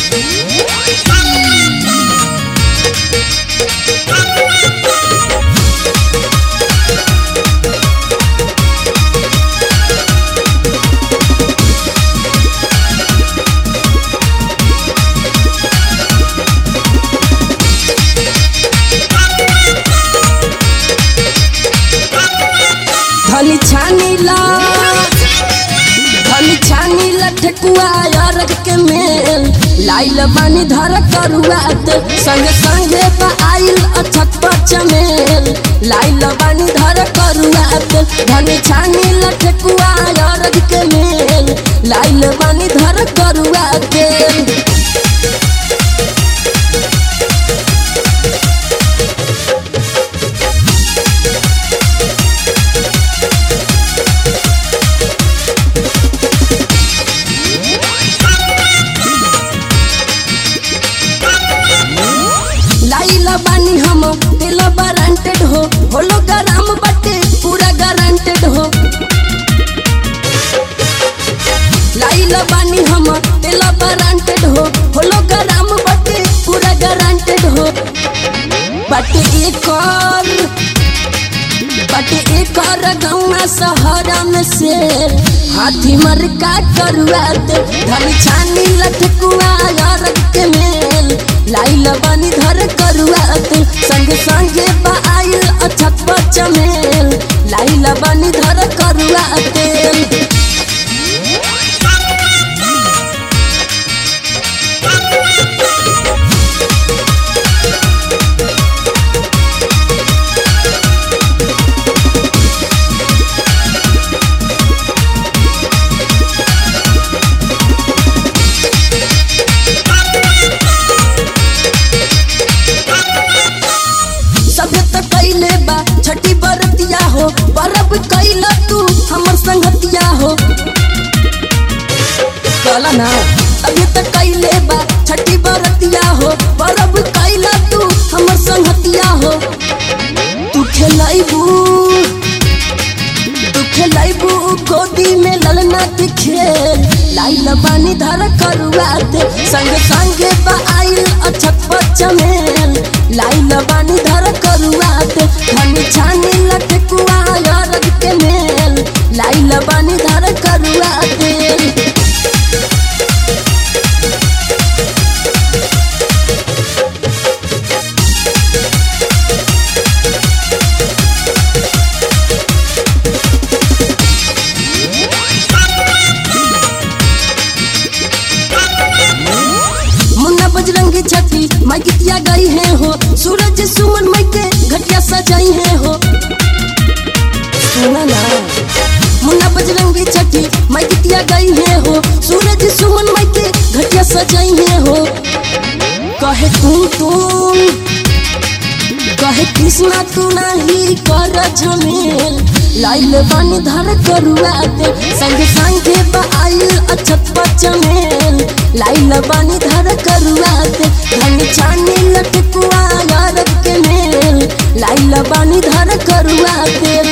धनी छानी ला धनी छानी ला ठेकुआ अरग के मेल लाइल बानी धर करुआत संग संगे बा आइल अछत चमेल लाइल बानी धर करुआत धनी छानी ला ठेकुआ अरग के मेल लाइल बानी धर करुआत लाइला बानी हम दिल वारंटेड हो होलो गरम बटे पूरा गारंटेड हो लाइला बानी हम दिल वारंटेड हो होलो गरम बटे पूरा गारंटेड हो बटे एक और बटे एक और गौवा सहरा में से हाथी मर का करुआत धन छानी लटकुआ यार के मेल लाइल बनी धर करुआत संग संगे आइल अछत चमेल लाइल बनी धर करुआत सभे त कैले बा छठी बरतिया हो परब कैला तू हमर संगतिया हो कहला ना सभे त कैले बा छठी बरतिया हो परब कैला तू हमर संगतिया हो तू खेलाइबू तू खेलाइबू गोदी में ललना के खेल लाइल बानी धर करुआत संग संगे बा आइल अछत चमेल लाइल बानी धर करुआत धन छानी लटकुआ यार के मेल लाइल बानी धर करुआत मुन्ना बजरंगी छठी मैं गीतिया गई है हो सूरज सुमन मैं के घटिया सजाई है हो सुना ना मुन्ना बजरंगी छठी मैं गीतिया गई है हो सूरज सुमन मैं के घटिया सजाई है हो कहे तुम तुम कहे कृष्णा तू नहीं कर झमेल लाइल बन धर करुआत संग संगे आइल अछत चमेल लाइल बन धर करुआत धन छानी लटकुआ यार के मेल लाइल बन धर करुआत